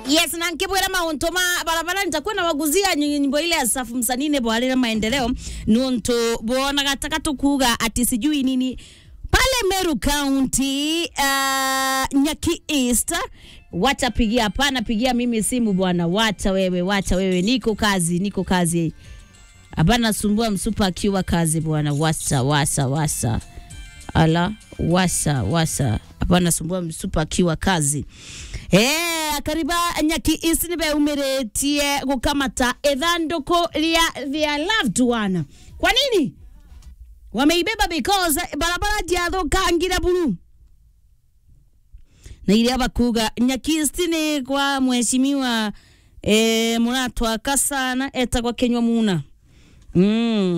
yes na nkibwira mauntu ma barabara nitakuwa na waguzia nyimbo ile ya safu msanine bwarira maendeleo nuntu bonaga taka tukuga ati sijui nini pale Meru County uh, Nyaki East wacha pigia hapana pigia mimi simu bwana wacha wewe wacha wewe niko kazi niko kazi hapana sumbua msupa akiwa kazi bwana wasa wasa wasa ala wasa wasa hapana sumbua msupa akiwa kazi Eh, akariba nyaki isi nibe umiretie gukamata ithandũkũ ria their loved one kwa nini wameibeba because barabara ndiathũkangire buru na iria bakuga nyakisti ni kwa mheshimiwa eh, muratwaka sana etagwa kenywa muna mm.